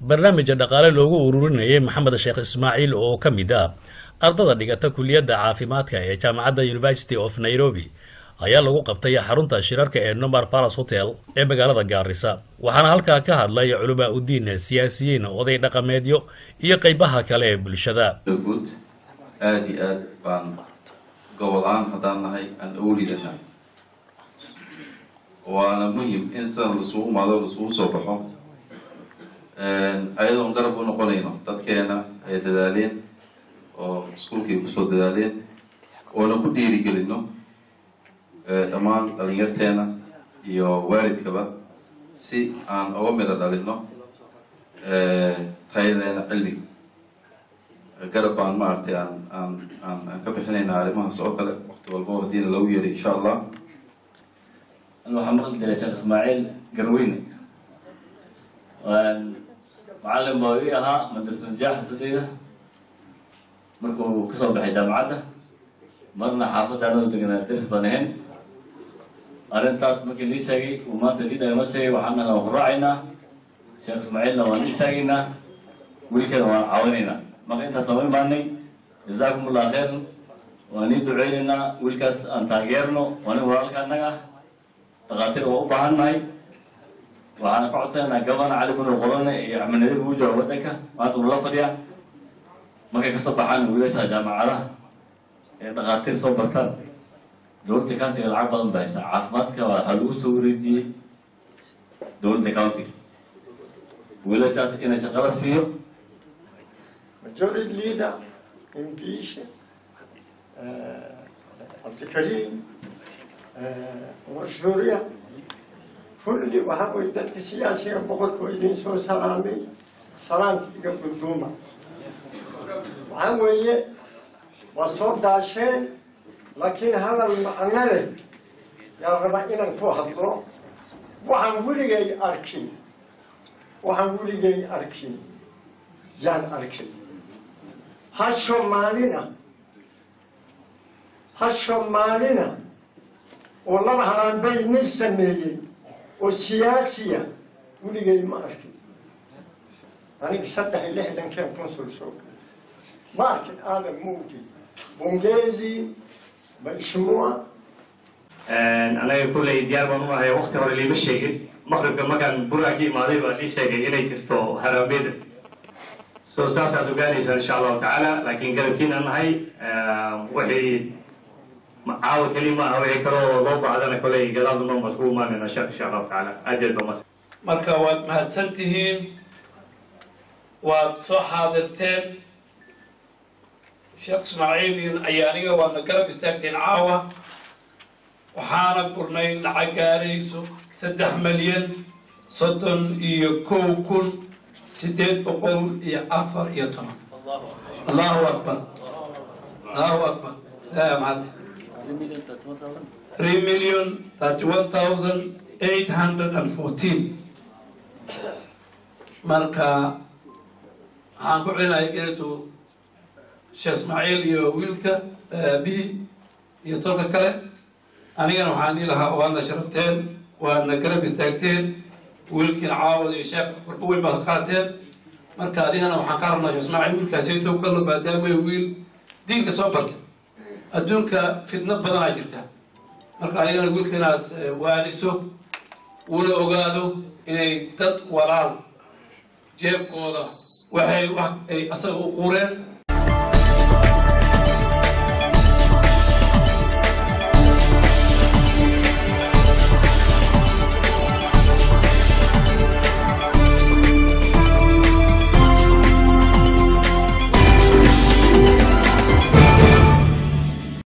barnaamija dhaqaale loogu ururinayay maxamed sheekh ismaaciil oo ka mid ah ardada dhigata kuliyadda caafimaadka ee jaamacadda university of nairobi ayaa lagu qabtay xarunta shirarka ee nomar palace hotel ee magaalada gaarisa waxaana halkaa ka hadlay culamaa udiin siyaasiyiin oday dhaqameedyo iyo qaybaha kale ee bulshada guud aada iyo aad baan gobol aan haddaan nahay aan awlidanahay waana muhim in sidan laisugu imaado laisugu soo baxo ayadoon garab u noqonayno dadkeena ay dadaaleen oo iskuulkay kusoo dadaaleen oona ku dhiirigelino dhammaan dhalinyarteena iyo waalidkaba si aan uga midho dhalino tayadeena cilmiga garab baan maaragtay aan aan aan aan ka bixinayna arrimahaas oo kale waqti walbo haddiina lagu yeeray insha allah waxaa maqli jiray sheekh ismaaciil garweyne macallin baa ii ahaa madrasa najaax sadeyda markuu kasoo baxay jaamacadda marna xaafadda anoo deganaa daris baan ahayn arrintaas markii lii sheegay uu maanta liidha inoo sheegay waxaana waan ku raacaynaa sheekh ismaaciilna waan istaagaynaa wiilkeena waan caawinaynaa marka intaas lama imaanay jazaakum allah khayr waan ii duceynaynaa wiilkaas aan taageerno waa nin walaalka annaga dhakhaatiir waa u baahan nahay waxaana ka codsanaynaa gabana cali bin qolone iyo axmed nadiif uu jooga waddanka maanta uu la fadhiya markay kasoo baxaan wiilasha jaamacadaha ee dhakhaatiir soo bartaan dowladda countiga lacag badan ba haysaa caafimaadka waxaa lagu soo wareejiyey dowladda countiga wiilashaas inay shaqala siiyo majority leader English uh, Abdikarim uh, Umar Suuriya kulli waxaa way dadka siyaasiga boqorkoo idin soo salaamay salaanta iga gudduuma waxaa weeye waa soo daasheen laakiin hadal macno leh yaa rabaa inaan ku hadlo waxaan weligay arkin waxaan weligay arkin yaan arkin ha soomaalina ha soomaalina oo laba halaanbay nin sameeyey oo siyaasiya weligay ma arkin aniga saddex iyo lixdankeen consul soo ma arkin aadan muugi bongezi baishmua anaga kulley diyaar baan u ahay wakti hore liima sheegin maqribka markaan buraa ka imaaday baa ii sheegay inay jirto haraabeda so saasaad ogaanaysaa insha allahu tacaala laakiin garabkiinaan nahay wixii caawa keli ma aha wixii kaloo loo baahdana koley gadaal duma masku imaanayna sheekh insha allahu tacaala aad iyo aad baa mas marka waad mahadsan tihiin waad soo xaadirteen sheekh ismaaciil ayaa aniga waadna garab istaagteen caawa waxaana gurnay lacag gaarayso saddex malyan soddon iyo kow kun sideed boqol iyo afar iyo toban allahu akbar allahu akbar yaa mahad three million thirty one thousand eight hundred and fourteen marka waxaan ku celinaya geetu sheekh ismaaciil iyo wiilka aabihii iyo dolka kale anigana waxaan dhihi lahaa waadna sharafteen waadna garab istaagteen wiilkiina caawad iyo sheekh korba weyn baad qaateen marka adigana waxaan ka rabnaa sheekh ismaaciil wiilkaasayto kalo maadaama wiil diinka soo bartay adduunka fitno badanaa jirta marka adigana wiilka inaad waaniso una ogaado inay dad walaal jeebkooda waxay wax ay asaga u quureen